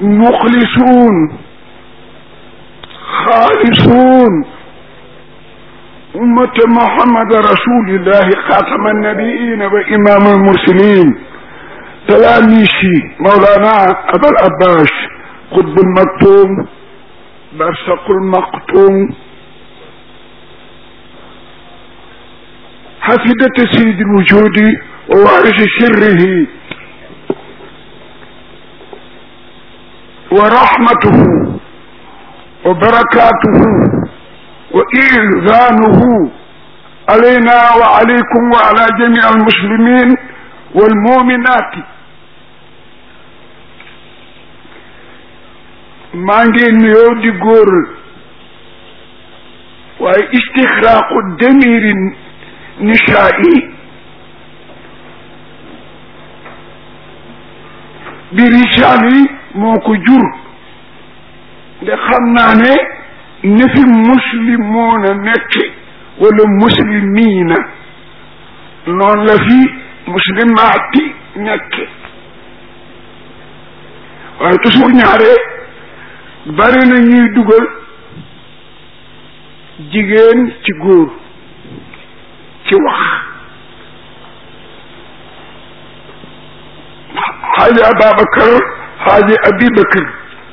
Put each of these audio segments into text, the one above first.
muxlisuun xaalisuun ummata muhammad rasulillahi xaatama annabiina wa imam almursalin talaamisi mawlana abal abbas qutbul maktum barsaqul maktum xafidata sayidi lwujudi wa waarisi sirrihi wa rahmatuhu wa barakatuhu wa ihzaanuhu alayna wa alaykum wa ala jamii almuslimin walmuminaati maa ngi nuyoo di góor waaye istixraaqu damiri nisaa'i bi risaali moo ko jur nde xam naa ne ni fi muslimoona nekke wala muslimiina noonu la fi muslimaati nekke waaye toujours ñaare bari na ñuy dugal jigéen ci góor ci wax xaaji Ababacar xaaji Abibakar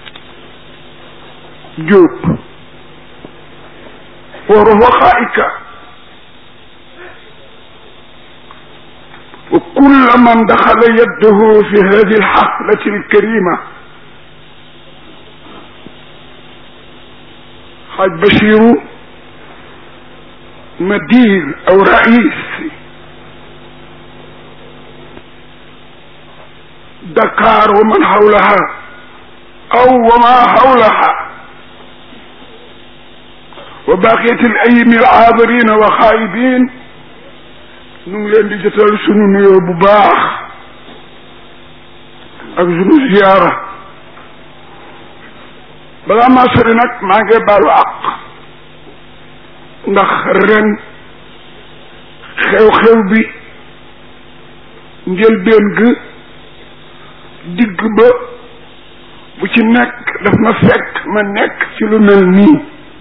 Jóob wa rufaxaika wa kulla man daxala yaddahu fi hadi alxaflati alkarima xaaj Basiru مدير او رئيس دكار ومن حولها او وما حولها وبقية الايم العابرين وخائبين ñu ngi leen di jotal sunu nuyoo bu baax ak sunu ziyaara balaa maa sori nag maa ngi baalu àq ndax ren xew-xew bi njëlbeen gi digg ba bu ci nekk daf ma fekk ma nekk ci lu mel nii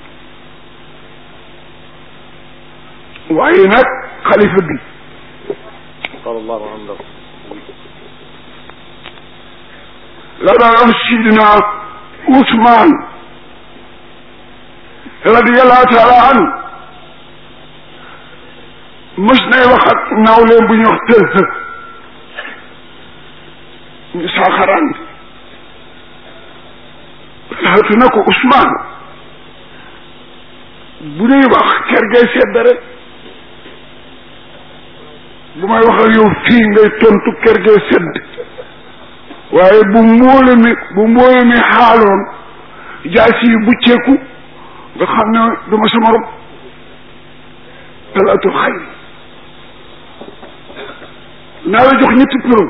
waaye nag xalifa bi sallallahu alayhi wa sallam la daan sidina Ousmane radiyallahu taala anhu mës nay wax ak nawleen bu ñuy wax tël ñu saaxaraan xatu na ko Ousmane bu nuy wax ker gay sedd rek bu may wax ak yow fii ngay tontu ker gay sedd waaye bu mbóole mi bu mbóole mi xaaloon jaasi yu bucceeku nga xam ne duma sama rob talaatul xayr naa la jox ñetti preuve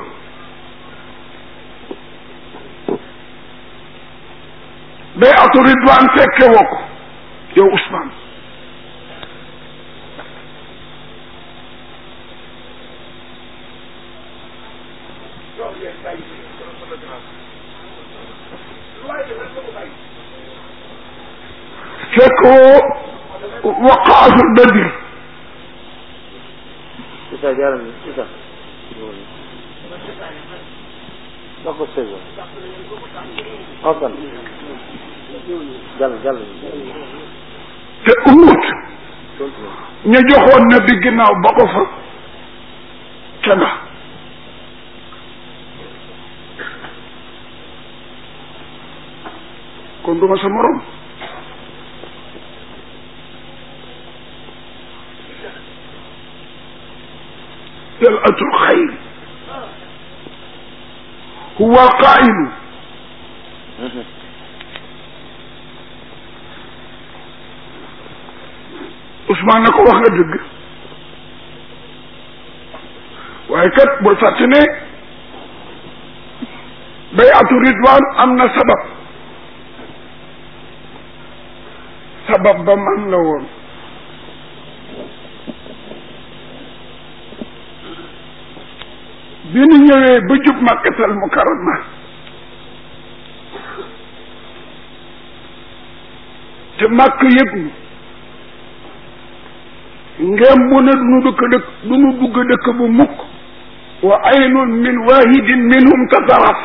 bay atu ridwaan fekke woo ko yow Ousmane fekk woo waqaatul badri Isa jaaral ni Isa wax ko sëñ Hasan jàll jàll te umut ña joxoon na bi ginnaaw ba ko fa ca nga kon duma sa morom طلعة الخير هو القائل Ousmane na ko wax nga dëgg waaye kat bul fàtte ne bayatu ridwan am na sabab sabab ba man la woon bi ñu ñëwee ba jub makkatal mukarrama te màkk yëg ñu ngem bu ne duñu dëkk dëkk duñu dugg dëkk bu mukk wa aynun min wahidin minhum tataraf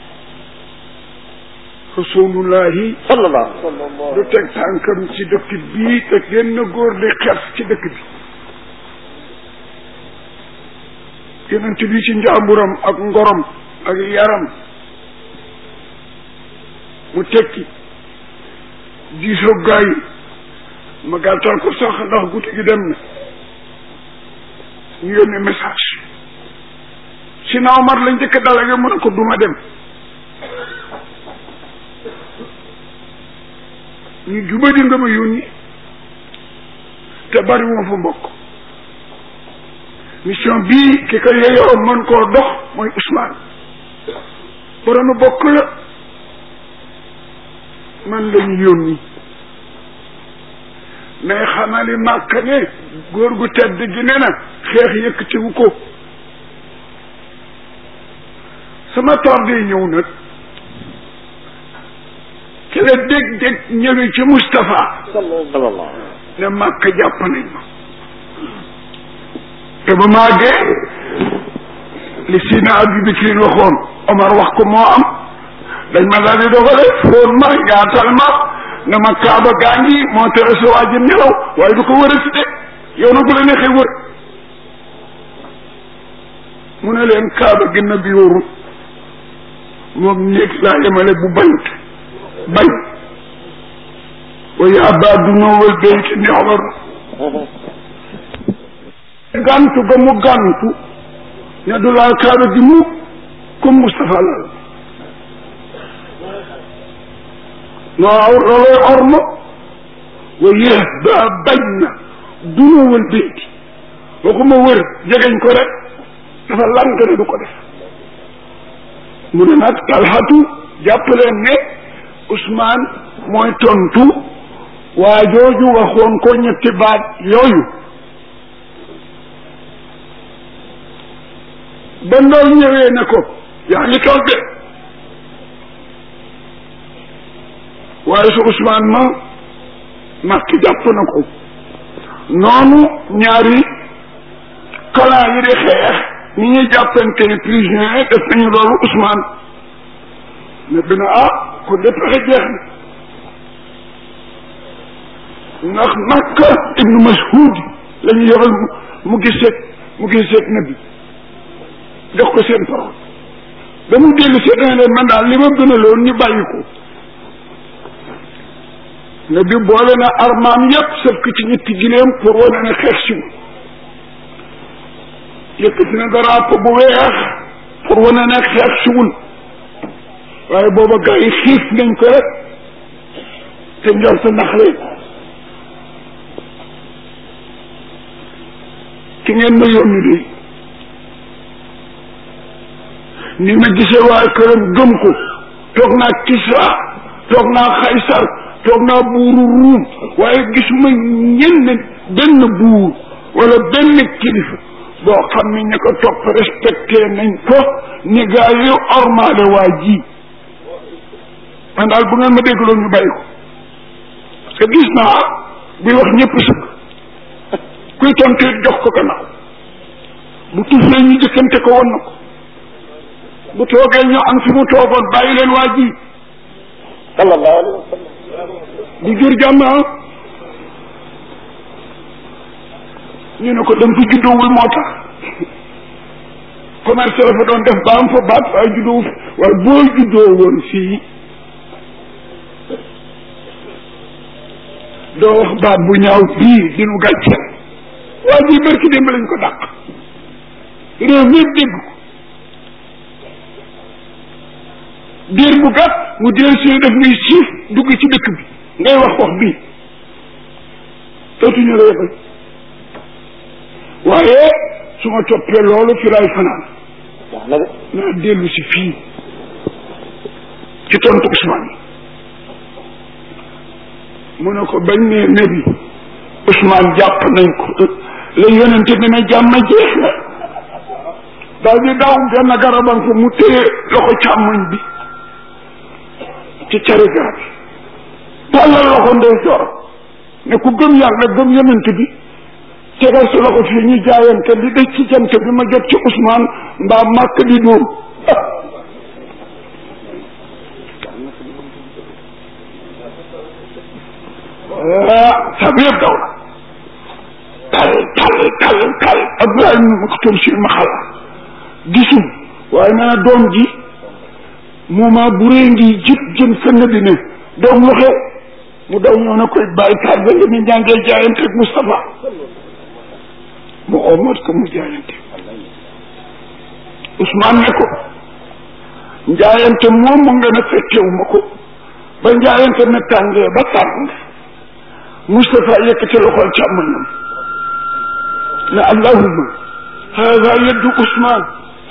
rasulullahi sallallahu du teg tànkam ci dëkk bii te genn góor di xef ci dëkk bi yonent bi ci njàmburam ak ngorom ak yaram mu tekki diisoo gaa yi ma gàttal ko sax ndax guddi gi dem na ñu yónnee message si naaw mar la njëkk dalage mu ne ko duma dem ñu jubadi nga ma yónni te bari moo fa mbokk mission bii ki ko yeyoo mën koo dox mooy Ousmane boroomu bokk la man lañu yónni mais xamali màkk ne góor gu tedd gi ne na xeex yëkkatiwu ko sama tardé ñëw nag ci la dég-dég ñëwee ci Moustapha sallallahu ne màkk jàpp nañ ma te ba màggee li Sina Abi Bakrin waxoon Omar wax ko moo am dañ ma daal di dogale foon ma yaatal ma ne ma kaaba gaa ngi moo tere sa waa ji nelaw waaye du ko wërati de yow na bu la neexee wër mu ne leen kaaba gi na bi wóoru moom néeg laa yemale bu bañut bañ wa yaa baadu noowal bayti ni Omar gàntu ga mu gàntu ne du laal kaaba gi mu comme Moustapha laal waaw looloy orma wa yéex ba bañ na dunowal bayti waxuma wër jegeñ ko rek dafa lank ne du ko def mu ne nag talxatu jàpp leen ne Ousmane mooy tontu waa jooju waxoon ko ñetti baat yooyu ba ndool ñëwee ne ko yaa ngi toog de waaye su Ousmane ma makki jàpp na ko noonu ñaari kalan yi di xeex ni ñuy jàppante ne prisonnier def nañu loolu Ousmane ne bi na ah kon de pexe jeex na ndax Makka ibnu Mas'ud la ñu yebal mu giseeg mu giseeg nabi jox ko seen parole ba mu dellu see dana leen man daal li ma gënaloon ñu bàyyi ko nabi boole na armaam yépp sëf ko ci ñetti gileem pour wane ne xeex si mu yëkkati na drapeau bu weex pour wane ne xeex siwul waaye booba gars yi xiif nañ ko rek te njort ndax leen ki ngeen ma yónni de ni ma gisee waa këram gëm ko toog naa Kisra toog naa Xaysar toog naa buuru Ruum waaye gisuma ñenn benn buur wala benn kilifa boo xam ne ña ko topp respecté nañ ko ni gaa yu ormaale waa ji man daal bu ngeen ma déggloo ñu bàyyi ko parce que gis naa buy wax ñëpp sëkk kuy tontu jox ko gannaaw bu tuflee ñu jëkkante ko won na ko bu toogee ñu am fi mu toogoon bàyyi leen waa ji sallallahu alayhi wa sallam du jur jàmm ñu ne ko dem fi juddoowul moo tax commerce la fa doon def ba am fa baat waaye juddoowu fi waaye boo juddoo woon fii doo wax baat bu ñaaw bii dinu gàcceel waa ji barki démb lañ ko dàq réew mi dégg ko diir bu gàtt mu deel si def ngay siif dugg ci dëkk bi ngay wax wax bii dootuñu la yebal waaye su ma toppee loolu fi laay fanaan wax na de naa dellu si fii ci tontu Ousmane mu ne ko bañ ne nabi Ousmane jàpp nañ ko la yonente bi ne jàmm jeex na daal di daaw benn garabam ko mu téye loxo càmmoñ bi ci cari garab tàllal loxo ndey joor ne ku gëm yàlla gëm yonent bi tegal sa loxo fii ñu jaayante li des ci jant bi ma jot ci Ousmane mbaa màkk di dóom ah sab yëpp daw na tal tal tal tal Abdoulaye Maktoum si ma xala gisul waaye nee na doom ji moment bu rëy ngi jib jëm fenn bi ne doom lu xew mu daw ñëw na koy bàyyi taal ba li ñu jàngee jaayante ak Moustapha mu omat ko mu jaayante Ousmane ne ko njaayante moom mu ngeen a fekkewu ma ko ba njaayante ne tàngee ba tàng Moustapha yëkkati loxol càmmoñam ne allahumma hada yaddu Ousmane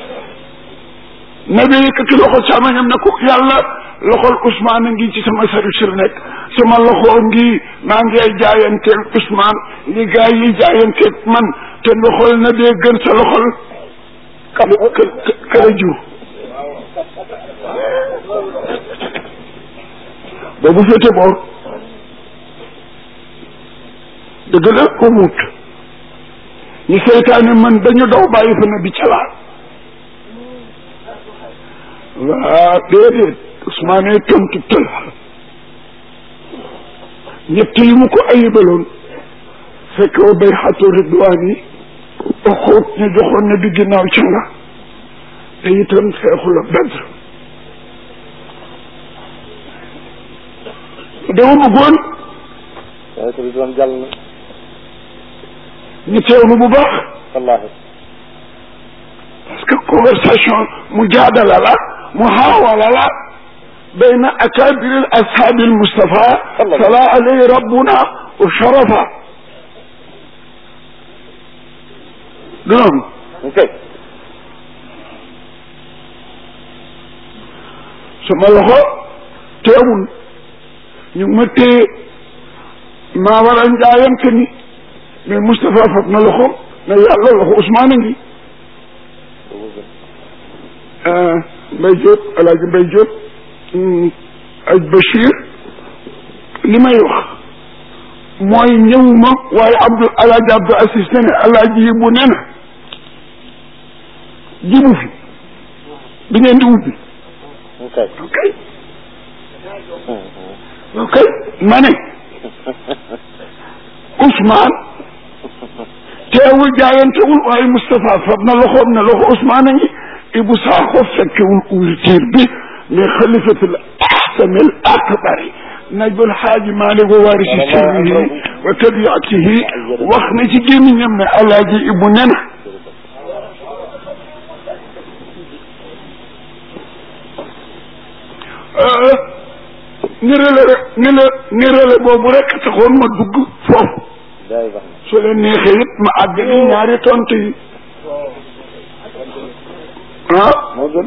nabi yëkkati loxol càmmoñam ne ko yàlla loxol Ousmane a ngi ci sama service la nekk sama loxo ngi maa ngi ay jaayanteel Ousmane li gaa yi jaayanteel man te loxol na bee gën sa loxol kala kala jur boobu féete boor dëgg la ko muut ñu seytaane man dañu daw bàyyi fa na bi calaat waa déedéet Ousmane tontu tël ñett yi mu ko ayibaloon fekk wa bay xatu ridwaan yi xóot ñu joxoon na di ginnaaw ca nga te itam xeexu la Badr dama bëggoon waaye ko doon jàll na ñu teewlu bu baax wallaahi parce que conversation mu jaadala la mu xaawala la bayna akabir al ashabi al mustafa sala alayhi rabbuna wa sharafa du noonu ok sama loxo teewul ñu ngi ma téye maa war a njaayante ni mais Moustapha fab na loxo ne yàlla loxo Ousmane a ngi Mbay Diop alaaji Mbay Diop aj Bachir li may wax mooy ñëwuma waaye Abdou alaaji Abdou Assis ne ne alaaji yi bu ne na jibu fi bi ngeen di ubbi ok ok ok ma ne Ousmane teewul jaayantewul waaye Moustapha fab na loxoom ne loxo Ousmane a ngi Ibou Sakho fekkewul ouverture bi mais xalifatul ahsamil akbari najbul xaaji Maalik wa waarisi sirrihi wa tabiatihi wax na ci gémmiñam ne alaaji Ibu nena nirale rek ni la nirale boobu rek taxoon ma dugg foofu daay baax na su leen neexee it ma àgg ni ñaari tontu yi ah moo gën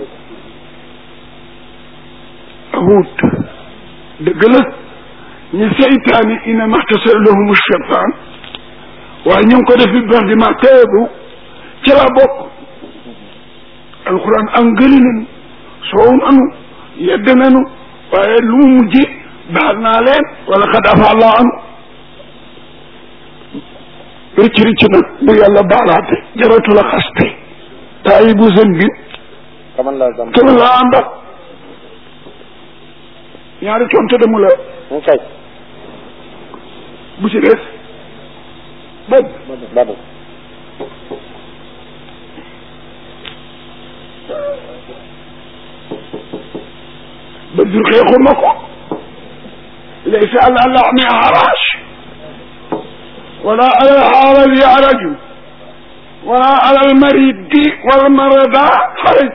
wut dëgg la ñu seytaani ina maxtasar lahum cheytaan waaye ñu ngi ko def bi bax di ma teebu ci la bokk alquran angëli nanu soow nanu yedd nanu waaye lu mu mujj baal naa leen wala xad afa allah anu rëcc rëcc nag bu yàlla baalaate jaratu la xaste taayi bu sën bi kaman laa dam kenn la àndal ñaari tontu demu la ok bu ci des boobu badu ba jur xeexuma ko laysa ala laxmi haraj wala ala alxaarali araju wala ala almaridi walmarada xaraj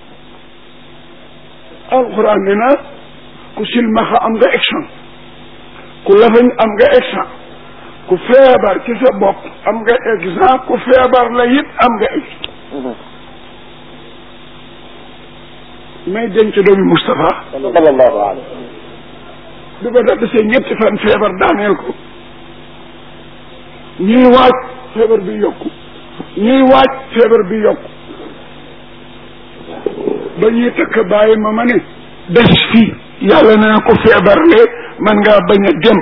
alquran ne na ku silmaxa am nga action ku lafañ am nga action ku feebar ci sa bopp am nga exemple ku feebar la it am nga action may denc doomi Moustapha sallallahu alayhi bi ba da desee ñetti fan feebar daaneel ko ñuy waaj feebar bi yokku ñuy waaj feebar bi yokku ba ñuy takk bàyyi ma ma ne des fii yàlla nee na ko feebarle man ngaa bañ a dem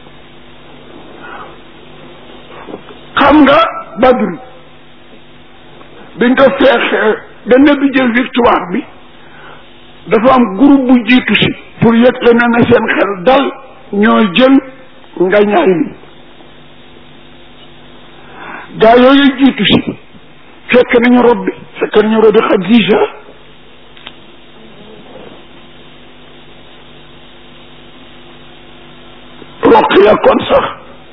xam nga badru biñ ko feexee benn bi jël victoire bi dafa am groupe bu jiitu si pour yëg le ne na seen xel dal ñoo jël nga ñaay li gaa yooyu jiitu si fekk nañu rob bi fekk nañu rob bi Xadija roqiya kon sax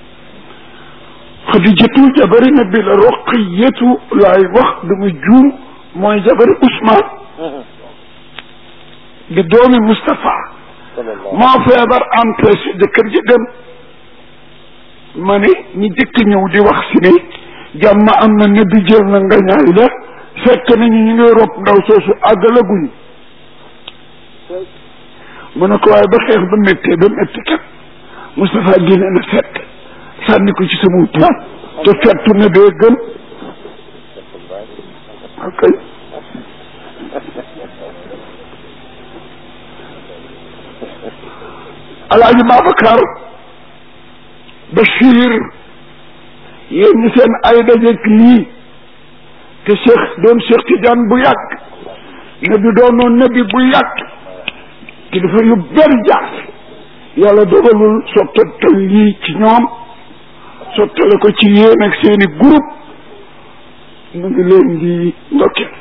xadijatu jabari nabi la roqiyatu laay wax dama juum mooy jabari Ousmane di doomi Moustapha moo feebar empêché jëkkër ji dem ma ne ñi jëkk ñëw di wax si ne jàmm am na nabi jël na nga ñaay la fekk nañu ñu ngi rob ndaw soosu àggalaguñu mu ne ko waaye ba xeex ba méttee ba métti kat Moustapha génne na fett sànni ko ci sama toit te fettu ne bee gën ok alaaji Babacar Bachir yéen ñi seen ay dajeek lii te Cheikh doon Cheikh Tidiane bu yàgg nabi doonoon nabi bu yàgg ki dafa yu bari jaar yàlla dogalul sottal lii ci ñoom sottale ko ci yéen ak seeni groupe mu ngi leen di ndokkeel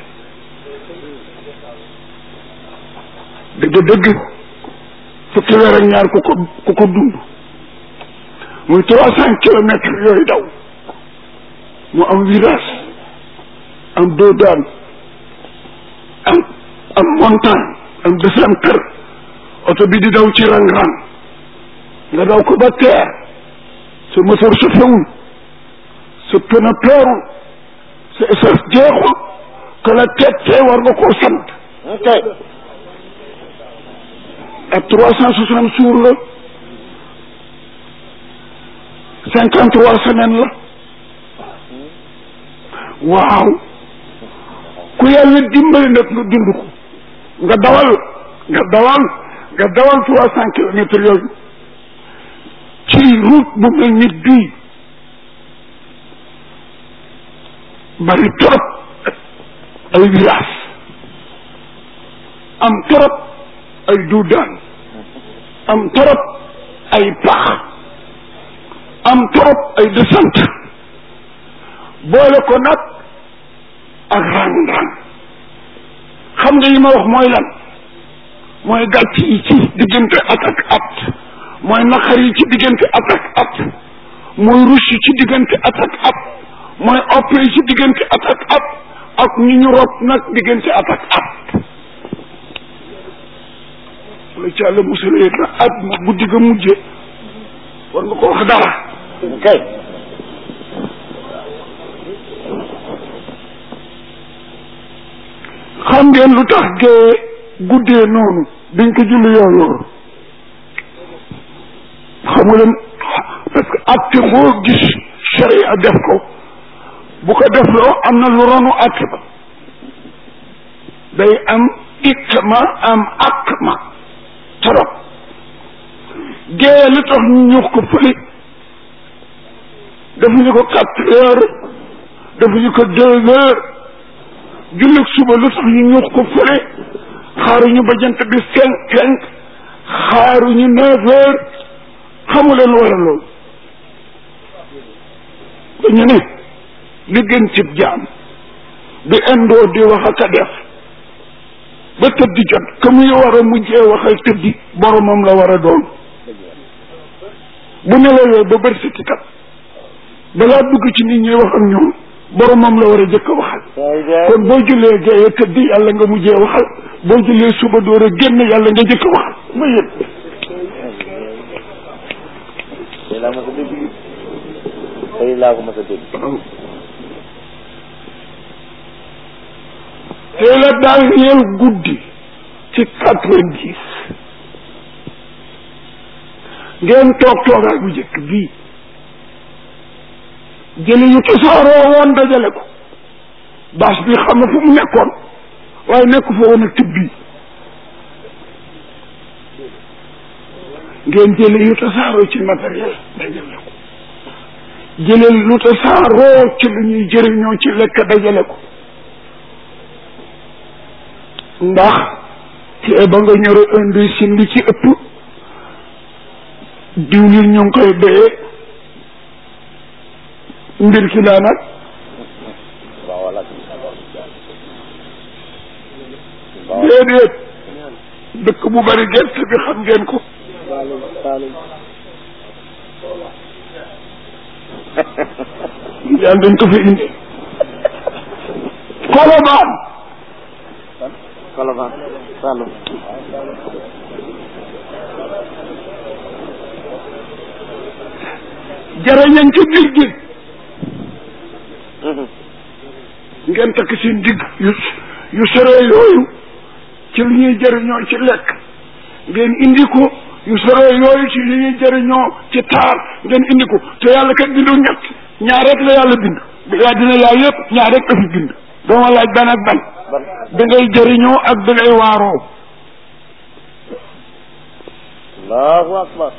dëgg-dëgg fukki weer ak ñaar ku ko ku ko dund muy trois cent kilomètres yooyu daw mu am virage am deux daan am am montagne am descente oto bi di daw ci rang-rang nga daw ko ba teer sa moteur su fewul sa pneu peerul sa essence jeexul que la tettee war nga koo sant ok ak trois cent soixante jours la cinquante trois semaines la waaw ku yàlla dimbali nag nga dund ko nga dawal nga dawal nga dawal trois cent kilomètres yooyu ci route bu mel ni bii bari trop ay village am trop ay duudaan am trop ay pax am trop ay descente boole ko nag ak rang-rang xam nga yi ma wax mooy lan mooy gàcc yi ci diggante at ak at mooy naqar yi ci diggante at ak at mooy rus yi ci diggante at ak at mooy opp yi ci diggante at ak at ak ñu ñu rob nag diggante at ak at la ci àlla musalee na at ma guddi ga mujje war nga ko wax dara ok xam ngeen lu tax gee guddee noonu biñ ko julli yoor yoor xamu leen parce que atte boo gis sharia def ko bu ko def loo am na lu ronu atte ba day am ikma am akma trop gée li tax ñu ñux ko fële defuñu ko quatre heures defuñu ko deux heures jullit suba lu tax ñu ñux ko fële xaaruñu ba jant bi cinq cinq xaaruñu neuf heures xamu leen wala loolu dañu ne li gën cib jaam di indoo di wax ak a def ba tëddi jot que muy war a mujjee waxal tëddi boromam la war a doon bu nelawee ba bëri si kat balaa dugg ci nit ñi wax ak ñoom boromam la war a jëkk a waxal kon boo jullee géeye tëddi yàlla nga mujjee waxal boo jullee suba door a génn yàlla nga jëkk a waxal ma yëg tey laa mas a dégg tey laa ko mas a dégg tey la daal ñeel guddi ci quatre-vingt-dix ngeen toog toogaay bu njëkk bii jëli yu tasaaroo woon dajale ko baas bi xam na fu mu nekkoon waaye nekk fa woon ak tëb bii ngeen jële yu tasaaroo ci matériel dajale ko jële lu tasaaroo ci lu ñuy jëriñoo ci lekk dajale ko ndax te ba nga ñëw indi si li ci ëpp diwlin ñu ngi koy doyee mbir ki laa nag waaw wala déedéet dëkk bu bari gerte bi xam ngeen ko Saalum Saalum yàlla dañ ko fi indi kolobaan Colobane Saalum jarañañ ci biir gi ngeen takk seen digg yu yu soree yooyu ci lu ñuy jëriñoo ci lekk ngeen indi ko yu soree yooyu ci lu ñuy jëriñoo ci taar ngeen indi ko te yàlla kat bindu ñett ñaar rek la yàlla bind bi yaa dina yaa yëpp ñaar rek la fi bind dooma laaj ban ak ban ban da ngay jëriñoo ak da ngay waaroo allahu akbar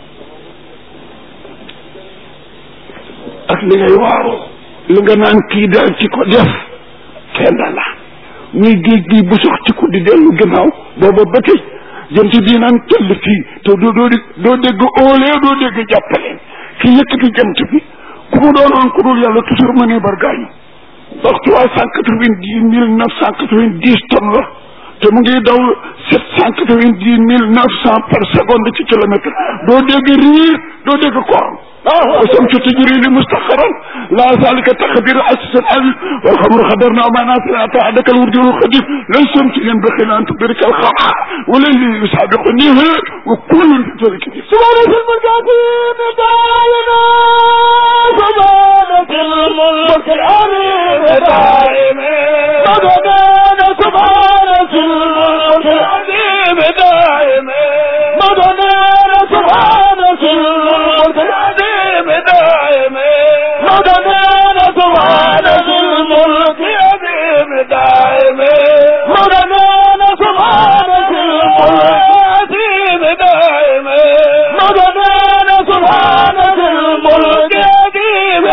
ak li ngay waaroo li nga naan kii daal ci ko def kenn la muy géej gi bu sox ci ko di dellu ginnaaw booba ba tey jant bii naan tëll fii te doo doo doo dégg óolee doo dégg jàppaleen ki yëkkati jant bi ku mu doonoon ku dul yàlla toujours ma ne bargaañu ndax trois cent quatre-vingt-dix mille neuf cent quatre-vingt-dix tonnes la te mu ngi daw sept cent quatre-vingt-dix mille neuf cent par seconde ci kilomètre doo dégg riir doo dégg korom والشمس تجري لمستقرا لا ذلك تقدير العزيز العليم والخمر قدرنا ما نافع أعدك الورد الخديم لا الشمس ينبغي أن تدرك الخطأ والليل يسابق النهار وكل في ذلك سبحانة المجاهدين دائما سبحانة الملك العظيم دائما مددنا سبحانة الملك العظيم دائما مددنا سبحانة الملك العظيم دائما مددنا سبحانة الملك العظيم دائما مددنا سبحانة الملك العظيم دائما مددنا سبحانة الملك العظيم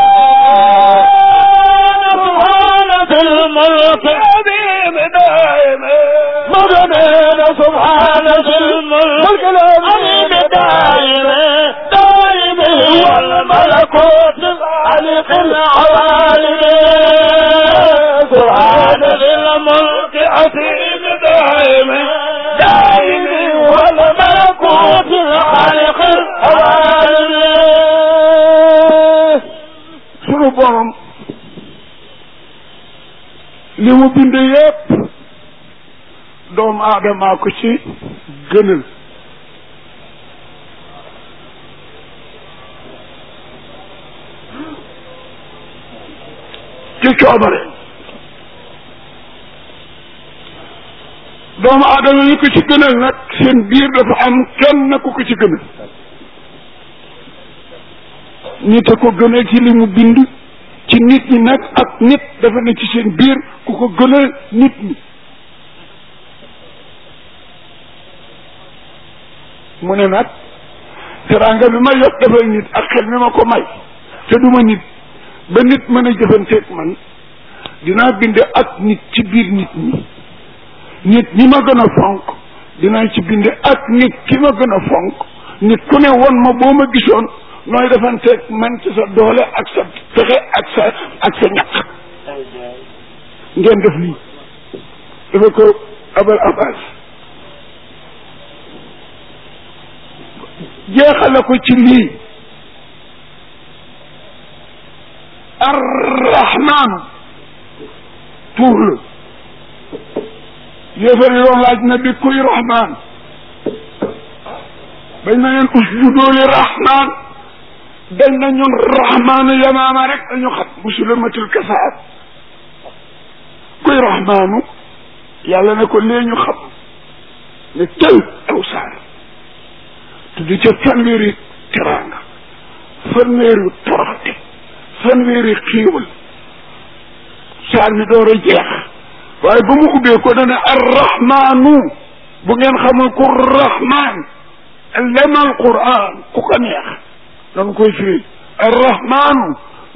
سبحانة الملك العظيم دائما مددنا سبحانة الملك العظيم دائما دائما والملكوت خالق العوالم سبحان الملك العظيم دائما دائما والملكوت خالق العوالم sunu borom li mu bind yépp doomu aadamaa ko ci gënal ci coobare doomu aadama yi ko ci gënal nag seen biir dafa am kenn ku ko ci gënal nit a ko gënal ci li mu bind ci nit ñi nag ak nit dafa ne ci seen biir ku ko gënal nit ñi mu ne nag teraanga bi ma yokk dafay nit ak xel mi ma ko may te duma nit ba nit mën a jëfanteeg man dinaa bind ak nit ci biir nit ñi nit ñi ma gën a fonk dinaa ci bind ak nit ki ma gën a fonk nit ku ne won ma boo ma gisoon nooy defanteeg man ci sa doole ak sa pexe ak sa ak sa ñaq ngeen def lii dafa ko abal abbas jeexale ko ci lii arrahmaanu tuur la yéefar yi doon laaj na bi kuy rahmaan bañ na leen usjudu li rahmaan dañ na ñun rahmaanu yamaama rek dañu xam musulamatul kasaat kuy rahmaanu yàlla ne ko lee ñu xam ne tel aw saar tuddi ca fanweeri teraanga fanweeri toroxte fanweeri xiiwal saar mi door a jeex waaye ba mu ubbee ko dana arrahmaanu bu ngeen xamul ku rahmaan lemal quran ku ko neex danga koy firi arrahmanu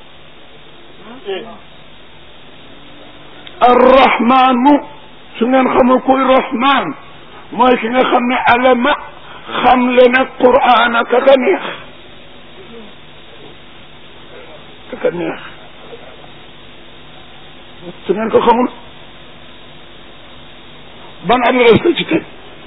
arrahmanu su ngeen xamul kuy rahman mooy ki nga xam ne alama xam le ne quran ka ka neex ka ka neex su ngeen ko xamul ban adresse la ci teg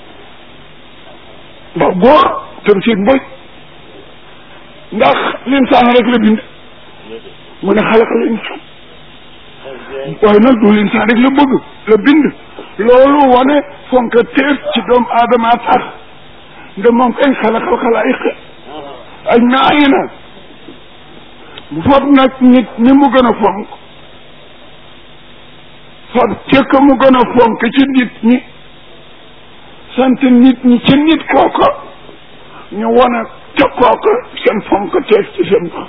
ndax góor tafsir mboy ndax linsaan rek la bind mu ne xalaqal insaan waaye nag du linsaan rek la bëgg la bind loolu wane fonka teef ci doomu aadama tax nde moom kay xalaqal xalaayiq ak naayi na bu fab nag nit ni mu gën a fonk fab cëkk mu gën a fonk ci nit ñi sant nit ñi ci nit kooka ñu wane ca kooka seen fonk teef ci seen bopp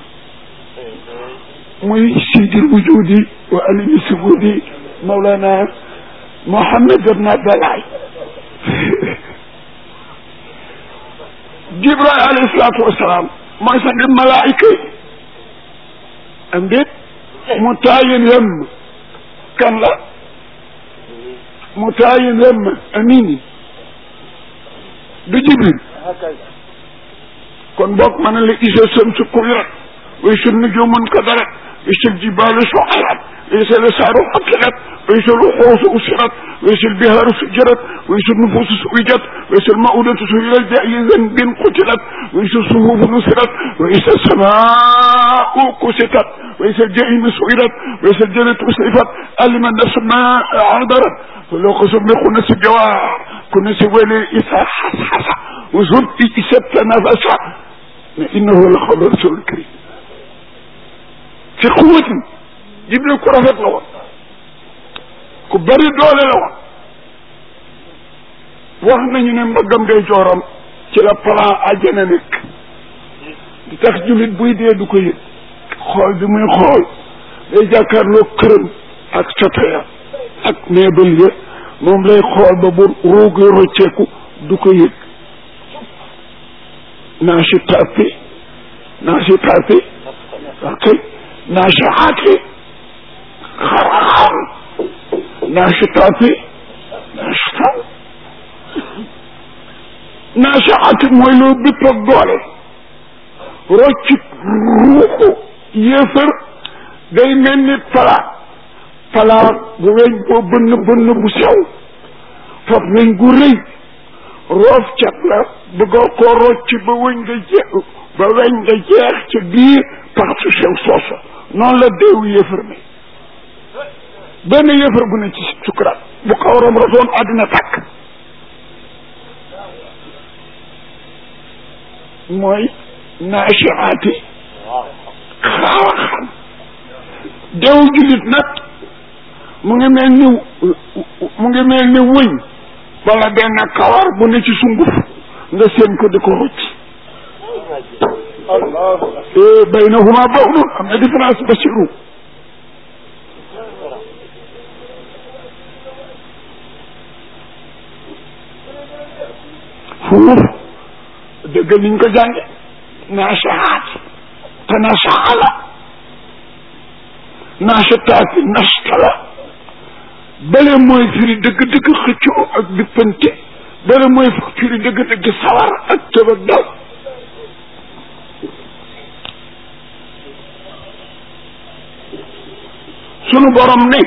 muy sidil wujudi wa alimi subudi mawlana Mohammed ibn Abdallah Jibril alayhi salaatu wasalaam mooy sa ngir malaayika yi am déet mu taayin yem kan la mu taayin yem amini du Jibril kon boog ma ne la isa samsu kuwirat wa isa nujumun kadarat wa isa jibalu suarat wa isa lisaaru xaqirat wa isa luxuusu usirat wa isa lbihaaru sujirat wa isa nufuusu suwijat wa isa lmaudatu suilat bi ayi zanbin qutilat wa isa suhufu nusirat wa isa samaau kusitat wa isa ljahimu suirat wa isa ljanatu uslifat alima nafsu ma adarat فلو قسم بخنس الجوار كنس ولي إسا حسحسا وزرت إسا تنافسا إنه لقول رسول الكريم في قوة جبريل ku rafet la woon ku bari doole la woon wax nañu ne mbaggam day jooram ci la plan àjjana nekk di tax jullit buy dee du ko yëg xool bi muy xool day jàkkaarloo këram ak sotoya ak meebal ya moom lay xool ba bu ruugi rocceeku du ko yëg naashitaati naashitaati ok naashaati xaraxar naashitaati naashita naashaati mooy loo bépp ak doole rocci ruuxu yéefar day mel ni palaat palaat bu weñ boo bënn bënn bu sew fab weñ gu rëy roof cat la bëggoo koo rocc ba weñ nga jeex ba weñ nga jeex ca biir pax su sew soosa noonu la deewu yëfër mi benn yëfër bu ne ci sukuraat bu xawram rasoon àddina tàkk mooy naashaati xaawa xam deewu jullit nag mu ngi mel ni mu ngi mel ni wëñ wala benn kawar bu ne ci sunguf nga seen ko di ko rocc baynahuma bawdun am na différence basiru fuuf dëgg niñ ko jànge naashaat te nashaala naashataati nashtala bële mooy firi dëgg-dëgg xëccoo ak bippante bële mooy firi dëgg-dëgg sawar ak tëb ak daw sunu borom ne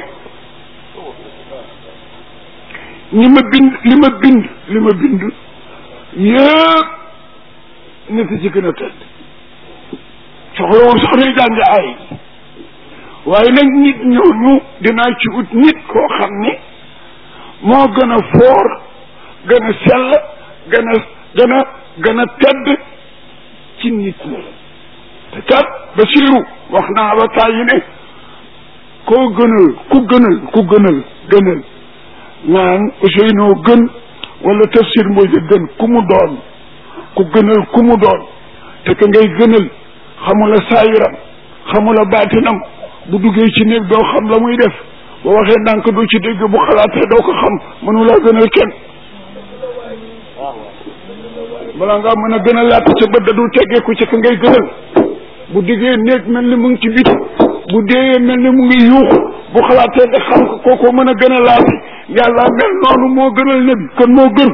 ñi ma bind li ma bind li ma bind yëpp nit ci gën a tëdd soxlawul sax nuy jàng ay waaye nag nit ñooñu dinaa ci ut nit koo xam ni moo gën a foor gën a sell gën a gën a gën a tedd ci nit ñi te kat Basiiru wax naa ba tàyyi ne koo gënal ku gënal ku gënal gënal naan Ousseynou gën wala tafsir Mbodj gën ku mu doon ku gënal ku mu doon te que ngay gënal xamula saayiram xamula baatinam bu duggee ci néeg doo xam la muy def boo waxee ndànk doo ci dégg bu xalaatee doo ko xam mënulaa gënal kenn balaa ngaa mën a gën a laata sa bët da dul teggeeku ci ka ngay gënal bu diggee néeg mel ni mu ngi ci biti bu deeyee mel ni mu ngi yuuxu bu xalaatee nga xam ko kooko mën a gën a laati yàlla mel noonu moo gënal nabi kon moo gën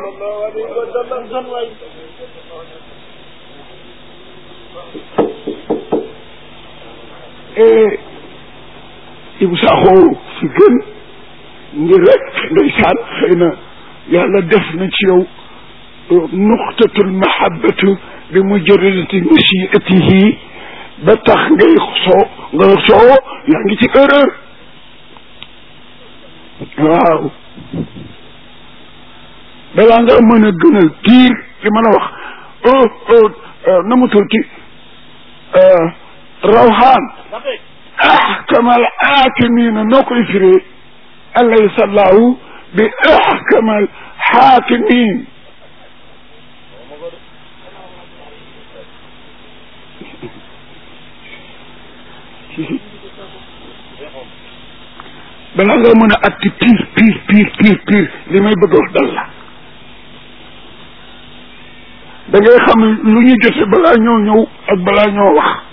Ibou Sakho fi gën ngir rek ndeysaan xëy na yàlla def na ci yow nuqtatul mahabbatu bi mujarradati musiatihi ba tax ngay soo nga soo yaa ngi ci erreur waaw balaa nga mën a gënal kiir li ma la wax na mu tuuti rawxaan ahkamal aakimina noo koy firee alaysa allahu bi ahkamal xaakimin balaa nga mën a atti pire pire pire pire pire li may bëgg a wax dal la da ngay xam lu ñu jote balaa ñoo ñëw ak balaa ñoo wax